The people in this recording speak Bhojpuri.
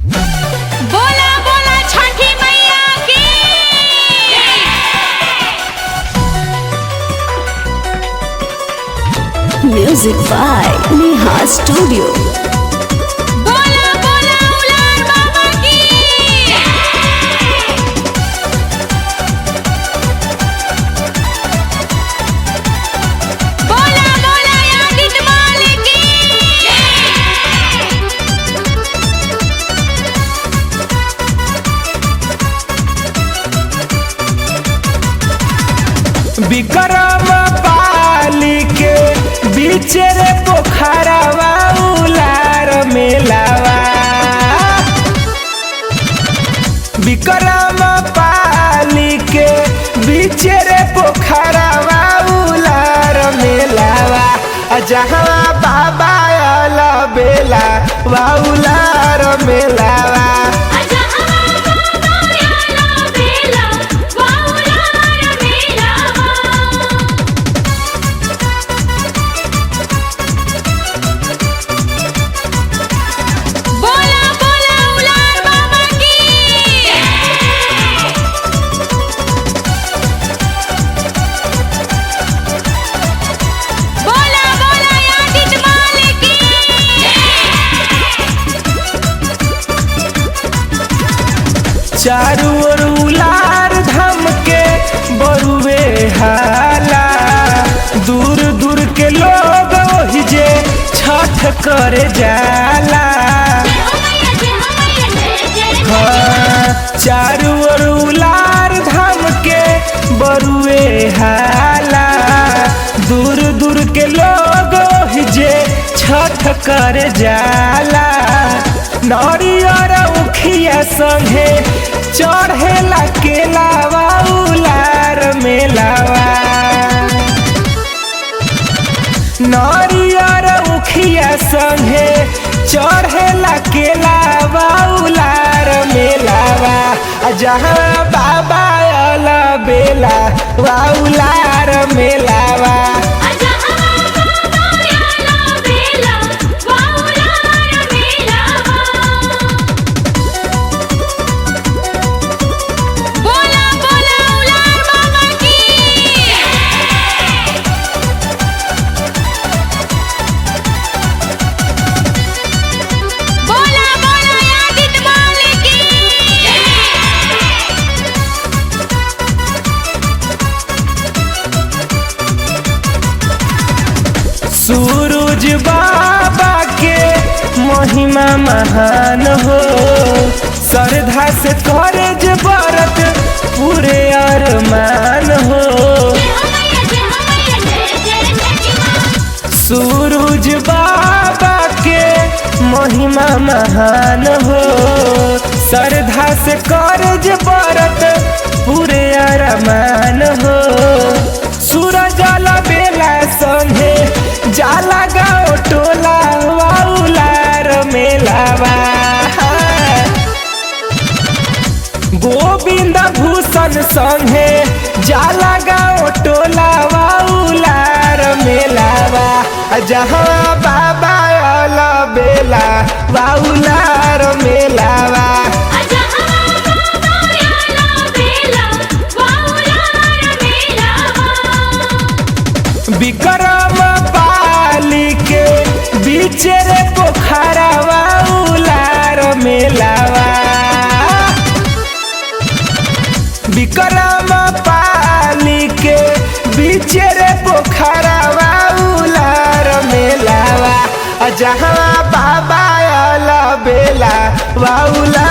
बोला बोला छठी मैया की Music by Neha Studio. बोला बोला उलार बाबा की बोला बोला यादित मालिक की विक्रम पाली के बीच रे पोखरवा उलार मेलावा विक्रम पाली के बीच रे पोखरवा उलार मेलावा आ जहाँ बाबा अल बेला वा उलार मेलावा आजा हमारा बाबा याला बेला वाउलार मेलावा बोला बोला उलार बाबा की बोला बोला यादित मालिक चारू ओर उलार धाम के बरुवे हाला दूर दूर के लोग ओहि जे छठ करे जाला हाँ, चारू ओर उलार धाम के बरुवे हाला दूर दूर के लोग ओहि जे छठ करे जाला नरियर उखिया संगे चढ़ेला केलावा उलार मेलावा नरियर उखिया संगे चढ़ेला केलावा उलार मेलावा आ जहाँ बाबा अल बेला वा उलार मेलावा आजा हमारा बाबा याला बेला वाउलार मेलावा बोला बोला उलार बाबा की बोला बोला यादित मालिक की सूरज बाबा के महिमा महान हो श्रद्धा से करे जे व्रत पूरे अरमान हो सूरज बाबा के महिमा महान हो श्रद्धा से करे जे व्रत पूरे अरमान हो सूरज बेला संगे जाला गाँव टोला वाउलार मेलावा गोविंद भूषण संगे जाला गाँव टोला वाउलार मेलावा आ जहाँ बाबा अल बेला वाउलार मेलावा आजा हमारा बाबा याला बेला वाउलार मेलावा विक्रम पाली के बीच रे पोखरवा उलार मेलावा विक्रम पाली के बीच रे पोखरवा उलार मेलावा आ जहाँ बाबा अल बेला वा उलार